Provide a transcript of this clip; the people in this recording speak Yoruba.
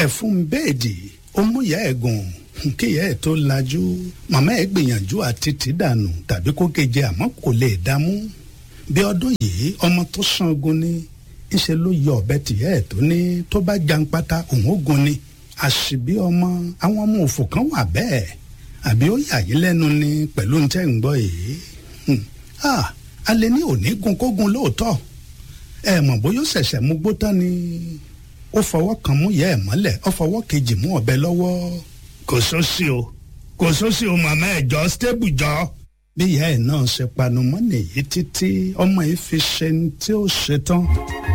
ẹ̀fún bẹ́ẹ̀dì ó mú ìyá ẹ̀ gùn kíyà ẹ̀ tó lajú màmá ẹ̀ gbìyànjú àti tì dànù tàbí kó keje àmọ́ kò lè dámú bí ọdún yìí ọmọ tó sangun ni ńṣe ló yọ ọ̀bẹ tìyà ẹ̀ tó ní tó bá janpata òun ó gun ni àṣìbí ọmọ àwọn ọmọ òfò kan wà bẹ́ẹ̀ àbí ó yà yín lẹ́nu ni pẹ̀lú ń tẹ́ ń gbọ́ yìí alẹ́ ní òní gun kógun lóòótọ́ ẹ mọ̀ bóyá ó ṣẹ̀ṣẹ̀ mú gbó tán ni ó fọwọ́ kan mú yẹ ẹ̀ mọ́lẹ̀ ó fọwọ́ kejì mú ọ̀bẹ lọ́wọ́ kò sósì o kò sósì o màmá ẹ̀ jọ stable jọ. bí ìyá ẹ̀ náà ṣe panu mọ́ nìyí títí ọmọ yìí fi ṣe ní tí ó ṣe tán.